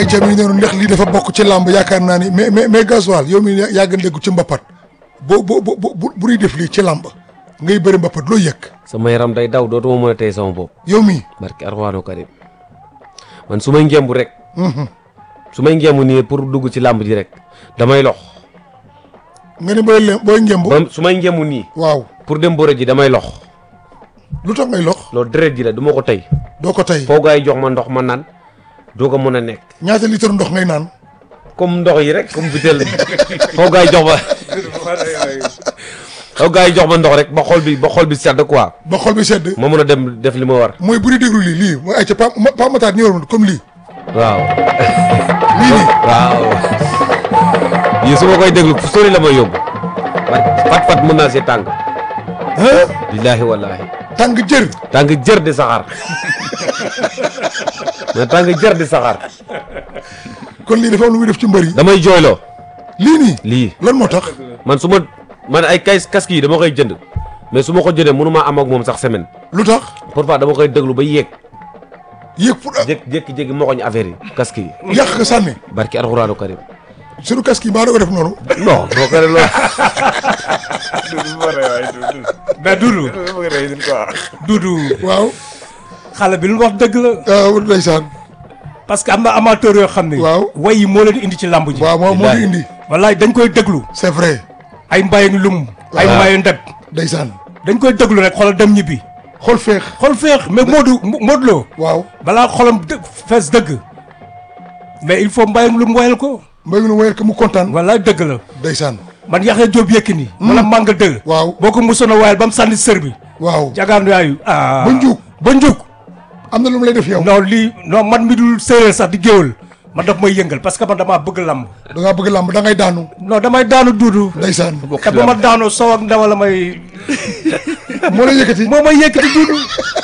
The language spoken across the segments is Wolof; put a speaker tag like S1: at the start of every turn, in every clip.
S1: ay ca mi noonu ndax lii dafa bokk ci làmb yaakaar naa ni mais mais mais gasoil yow mi yàgg déggu ci mbapat boo boo boo bu bu ñuy def lii ci làmb ngay bëri mbapat loo yëg
S2: sama yaram day daw dootuma mën a tey sama bopp
S1: yow mii
S2: barki arwaano karim man su may ngembu rek su may ngembu nii pour dugg ci làmb ji rek damay lox
S1: nga ni booy le booy ngemb
S2: ba su may ngembu nii
S1: waaw
S2: pour dem bëre ji damay lox
S1: lu tax ngay lox
S2: loolu deret ji la du ma ko tey
S1: doo ko tey
S2: foo gaa yi jox ma ndox ma naan doo ko mën a nekk
S1: ñaata litre ndox ngay naan
S2: comme ndox yi rek comme butéel foo gaa yi jox ma foo gaa yi jox ma ndox rek ba xol bi ba xol bi sedd quoi
S1: ba xol bi sedd
S2: ma mën a dem def li ma war
S1: mooy bu ñu déglu lii lii mooy ay ca pa pa mataat ñëw comme lii
S2: waaw
S1: lii nii
S2: waaw yii su ma koy déglu fu sori la ma yóbbu fat fat mën naa see tàng
S1: ah
S2: billaahi wallaahi
S1: tàng jër
S2: tàng jër di saxaar mais tàng jër di saxaar
S1: kon lii dafa am lu muy def ci mbër yi
S2: damay jooyloo
S1: lii nii
S2: lii
S1: lan moo tax
S2: man su ma man ay kay casque yi dama koy jënd mais su ma ko jëndee mënu maa am ak moom sax semaine
S1: lu tax
S2: parfois dama koy déglu ba yéeg
S1: yéeg pour
S2: jékki jékki jékki moxoñ affaire yi casque yi
S1: yàq ko sànni
S2: barki alxuraanu karim
S1: suñu casque yi maa da ko def noonu
S2: non boo ko loolu
S3: mais Doudou Doudou
S1: waaw
S3: xale bi lu mu wax dëgg la
S1: waaw ndeysaan
S3: parce que am na amateur yoo xam ne
S1: Waaw.
S3: way yi moo leen indi ci làmb ji
S1: waaw moo moo di indi
S3: wallaay dañ koy déglu
S1: c'est vrai
S3: ay mbayang lum ay
S2: Waaw.
S3: mbayu ndeb
S1: ndeysaan
S3: dañ koy déglu rek xoolal dem ñibbi
S1: xool feex
S3: xool feex mais Modou Modou Lo
S1: waaw
S3: balaa xolam dë fees dëgg mais il faut mbayang lum wayal ko
S1: mbéy mi wéyal ko mu kontaan
S3: wallaay dëgg la
S1: ndeysaan
S3: man Yaxya Jóob Yékini wala Manga dëgg
S1: waaw
S3: boo ko musoon a wayal ba mu sànni sër bi
S1: waaw
S3: jagaan yaayu ah
S1: Ba njuug.
S3: ba njuug
S1: am na lu mu lay def yow
S3: non lii non man mi dul séeréer sax di géwal man daf may yëngal parce que man damaa bëgg lamb
S1: da ngaa bëgg làmb da ngay daanu
S3: non damay daanu duudu
S1: ndeysaan
S3: te ba ma daanoo sow ak ndaw la may
S1: moo lay yëkkati
S3: moo may yëkkati duudu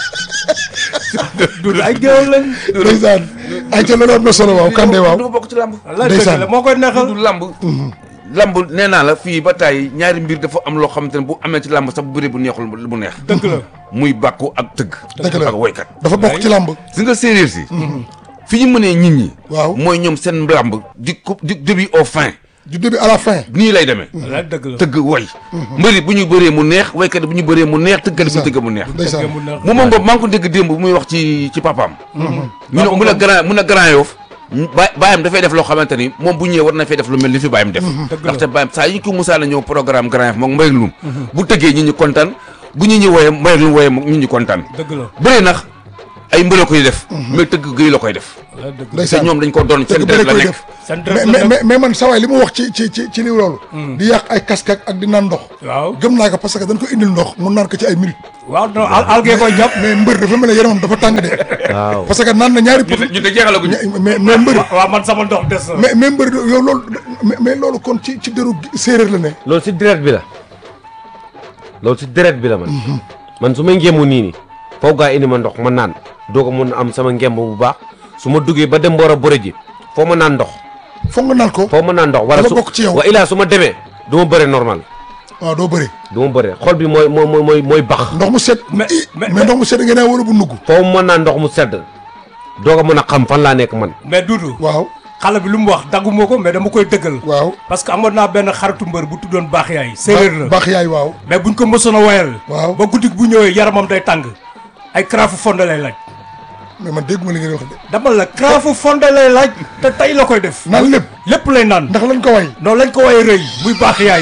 S3: duudu ay géwal lañ
S1: ndeysaan ay ca loolu am na solo waaw kande waaw
S4: dafa bokk ci làmb
S3: la dëgg
S1: Ndeysaan.
S3: la moo koy neexal
S4: du làmb làmb nee naa la fii ba tàyyi ñaari mbir dafa am loo xamante ne bu amee ci làmb sax bu bëree bu neexul bu neex
S3: dëgg la
S4: muy bàkku ak tëgg
S1: dëgg la
S4: ak woykat
S1: dafa bokk ci làmb
S4: si nga séeréer si fi ñu mënee nit ñi
S1: Waaw.
S4: mooy ñoom seen làmb di ko du début au fin
S1: du début à la fin
S4: nii lay demee
S3: la dëgg la
S4: tëgg woy mbëri bu ñu bëree mu neex woykat bu ñu bëree mu neex tëggat bu ñu tëgg mu neex
S1: ndeysaan
S3: mu neex
S4: mu ma ngoog maa ngi ko dégg démb bu muy wax ci ci papaam ñu ne mun a grand mun a grand yoof ba bàyyam dafay def loo xamante ni moom bu ñëwee war na fay def lu mel li fi bàyyam def ndaxte bàyyam saa yi ko musaa la ñëw programme grand yof moom mbay lum bu tëggee ñi ñu kontaan bu ñu ñu woyee mbay lum woyee ñi ñu kontaan
S3: dëgg la
S4: bëri nax ay mbër la koy def mais tëgg géy la koy def
S3: la dëgg la
S4: te
S1: ndeysaan
S4: ñoom dañ ko doon seen
S1: tëgg bëri
S4: deret la
S1: koy
S4: nekk
S1: def
S3: seen
S1: mais
S3: dërët la
S1: mais mais man sawaay li mu wax ci ci ci ci li loolu di yàq ay casque ak di naan ndox
S3: waaw
S1: gëm naa ko parce que dañ ko indil ndox mu naan ko ci ay minutes
S3: waaw non al algee koy jàpp
S1: mais mbër dafa mel ne yaramam dafa tàng de
S2: waaw
S1: parce que naan na ñaari pot
S4: ñu te jeexalaguñu
S1: mais mais mbër
S3: waaw man sama ndox des na
S1: mais mais mbër yow loolu mais mais loolu kon ci ci dëru séeréer la ne
S2: loolu si deret bi la loolu si deret bi la man man su may ngémmu nii nii foofu gaa indi ma ndox ma naan doo ko mun am sama ngemb bu baax su ma duggee ba dem war a bëre ji foo ma naan ndox
S1: foog nga naan ko
S2: foo ma naan ndox wala
S1: Dafa
S2: su
S1: bokk ci yow.
S2: wa ilaa su ma demee du ma bëre normal
S1: waaw doo bëri
S2: du ma bëre xol bi mooy mooy mooy mooy mooy bax
S1: ndox mu set
S3: Mais-
S1: i-
S3: mais-
S1: mais ndox mu set ngeen a war a bu nugg
S2: foo ma naan ndox mu sedd doo ko mën a xam fan laa nekk man
S3: mais duudu
S1: waaw
S3: xale bi lu mu wax dagguma ko mais dama koy dëggal
S1: waaw
S3: parce que amoon naa benn xaritu mbër bu tuddoon baax yaay séeréer la
S1: baax yaay waaw
S3: mais buñ ko mësoon a wayal
S1: Waaw.
S3: ba guddi bu ñëwee yaramam day tàng ay craafu fonde lay laaj
S1: mais man dégguma li ngeen wax de
S3: dama la craafu fonde lay laaj te tey la koy def
S1: naan lépp
S3: lépp lay naan
S1: ndax lañ ko way
S3: noonu lañ ko waye rëy muy baax yaay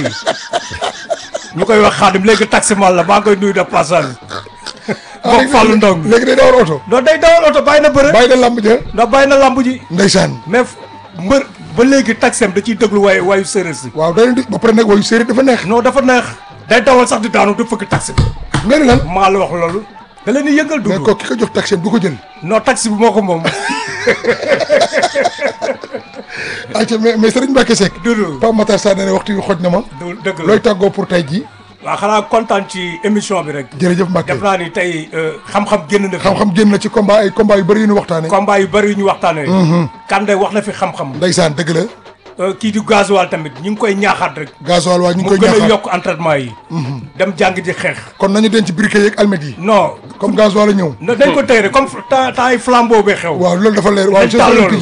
S3: ñu koy wax xaadim léegi taximan la maa ngi koy nuyu de passage moom Fallou Ndong
S1: léegi day dawal oto
S3: non day dawal oto bàyyi na bëre
S1: bàyyi da lamb ja
S3: ndax bàyyi na lamb ji
S1: ndeysaan
S3: mais f- mbër ba léegi taxem da ciy déglu waaye waayu séeréer si
S1: waaw day di ba pare nag wayu séeréer dafa neex
S3: non dafa neex day dawal sax di daanu du fëkk taxi bi
S1: nga ni lan
S3: maa la wax loolu da leen di yëngal
S1: mais
S3: dugg
S1: ko ki ko jox taxi du ko jël
S3: non taxi bi moo ko moom
S1: ayca mais mais Serigne Mbacke Seck
S3: Doudou.
S1: Pape Matar Sarr nee na waxtu wi xoj na ma
S3: du dëgg la
S1: looy tàggoo pour tey jii
S3: waaw xanaa kontaan ci émission bi rek
S1: jërëjëf Mbacke
S3: def naa ni tey euh, xam-xam génn na fi
S1: xam-xam génn na ci combat ay combat yu bëri yu ñu waxtaane
S3: combat yu bëri yu ñu waxtaanee Kande wax na fi xam-xam
S1: ndeysaan dëgg la
S3: Euh, kii di gasoil tamit ñu ngi koy ñaaxaat rek
S1: gasoil waa ñu ngi
S3: mu
S1: koy
S3: gën a
S1: ñaaxaat
S3: yokk entraînement yi dem jàng ji xeex
S1: kon nañu denc briquet yeeg almet yi
S3: non
S1: comme gasoil la ñëw
S3: na dañ ko tey rek comme temps temps yi flambeau bee xew
S1: waaw loolu dafa leer waaw
S3: dañ
S1: ci
S3: taal
S1: olympique
S3: loolu
S1: yi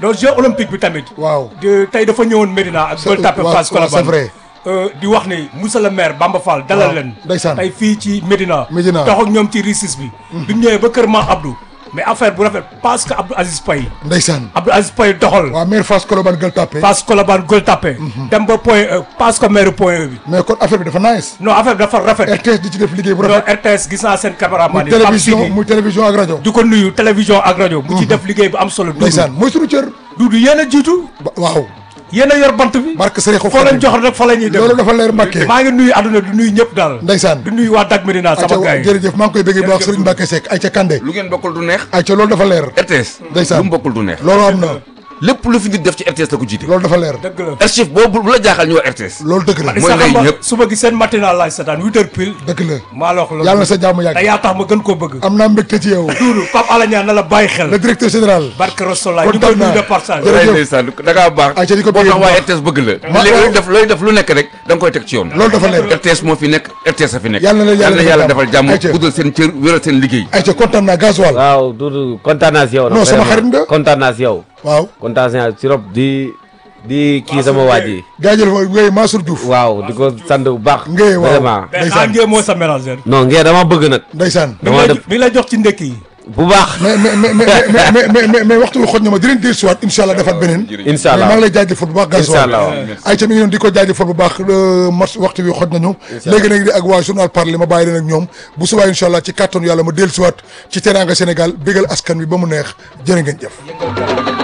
S3: donc jeu olympique bi tamit.
S1: waaw
S3: de tey dafa ñëwoon Médina ak.
S1: C'est-
S3: Gueule Tapée
S1: waaw,
S3: Fass
S1: waaw,
S3: Colobane
S1: c'est vrai.
S3: Euh, di wax ni monsieur le maire Bamba Fall dalal
S1: Waaw,
S3: leen.
S1: ndeysaan.
S3: tey fii ci Médina.
S1: Médina.
S3: tax ak ñoom ci risis bi. bi ñu ñëwee ba kër Ma Abdou. mais affaire bu rafet parce que Abdou Aziz Paye.
S1: ndeysaan
S3: Abdou Aziz Paye doxal.
S1: waaw maire Fass Colobane Gueule Tapée
S3: Fass Colobane Gueule Tapée. dem ba point E parce que maire point E bi.
S1: mais kon affaire bi dafa nice
S3: non affaire bi dafa rafet.
S1: RTS di ci def liggéey bu
S3: non
S1: rafet
S3: RTS gis naa seen caméraman
S1: muy
S3: yi. Pape
S1: télévision
S3: Sidi.
S1: muy télévision ak rajo
S3: di ko nuyu télévision ak rajo. mu ci def liggéey bu am solo. Doudou
S1: ndeysaan mooy sunu cër
S3: Doudou yéen a jiitu.
S1: ba- waaw
S3: yéen a yor bant bi.
S1: barke Serigne
S3: foo leen jox rek fa la ñuy dem.
S1: loolu dafa leer Mbàkke
S3: maa ngi nuyu àdduna di nuyu ñëpp daal.
S1: ndeysaan
S3: di nuyu waa Dak Médina
S1: ayca
S3: sama gars yi.
S1: jërëjëf maa ngi koy bëggee bu baax
S3: Jërëjëf.
S1: Serigne Mbacke Seck ayca Kande
S4: lu ngeen bokkul du neex
S1: ayca loolu dafa leer
S4: RTS
S1: Ndeysaan.
S4: lu mu bokkul du neex
S1: loolu am na
S4: lépp lu fi nit def ci RTS la ko jiite
S1: loolu dafa leer
S3: dëgg la.
S4: archive boobu bu la jaaxal ñu wax RTS
S1: loolu dëgg la
S4: Mooy
S3: Isa
S4: lay
S3: xam nga
S4: ñëpp.
S3: suba gi seen matinal laay seetaan huit heures pile.
S1: dëgg la
S3: maa la wax loolu.
S1: yàlla na sa jàmm yàgg
S3: te yaa tax ma gën koo bëgg.
S1: am naa mbégte ci yow
S3: Doudou Pape Alé Niang na la bàyyi xel.
S1: le directeur général
S3: barke Rasulallah ñu
S1: kontaan
S3: koy nuyu
S1: naa.
S3: de passage.
S1: Jërëjëf.
S4: waaye ndeysaan da ngaa baax
S1: Ayca di ko
S4: moo
S1: bëggee
S4: tax
S1: bu
S4: waa
S1: baax.
S4: RTS bëgg la
S1: Ma-
S4: léegi
S1: waaw.
S4: looy def looy def lu nekk rek da nga koy teg ci yoon
S1: loolu dafa leer
S4: RTS moo fi nekk RTS a fi nekk
S1: Yàlla na leen yàlla
S4: yàlla
S1: defal
S4: defal jàmm
S1: Ayca.
S4: guddal seen cër wéral seen liggéey
S1: ayca kontaan naa gasoil
S2: waaw Doudou kontaan naa si yow. nag
S1: Non, sama
S2: vraiment.
S1: xarit nga.
S2: kontaan naa si yow.
S1: waaw
S2: kontaan naa si trop di di kii sama waa ji.
S1: jaajëf ngay Mansour Diouf
S2: waaw di ko sant bu baax.
S1: Ngee, waaw.
S2: vraiment.
S3: mais
S1: Ndeysaan.
S3: Angé mooy sa mélangeur.
S2: non ngeen dama bëgg nag.
S1: ndeysaan
S3: mi ngi
S2: dama
S3: lay
S2: def
S3: mi ngi lay jox ci ndekki yi.
S2: bu baax.
S1: mais mais mais mais mais mais mais mais waxtu bi xoj na ma di leen dellu si waat incha allah defaat beneen
S2: incha
S1: mais maa
S2: allah
S1: ngi lay jaajëfal bu baax gasoil
S2: incha allah
S1: ayca mi ngi noonu di ko jaajëfal bu baax mars waxtu bi xoj nañu léegi nag di ak waa journal parler ma bàyyi leen ak ñoom bu subaa incha allah ci kàttanu yàlla ma dellu si waat ci teraanga Sénégal bégal askan bi ba mu neex jërë ngeen jëf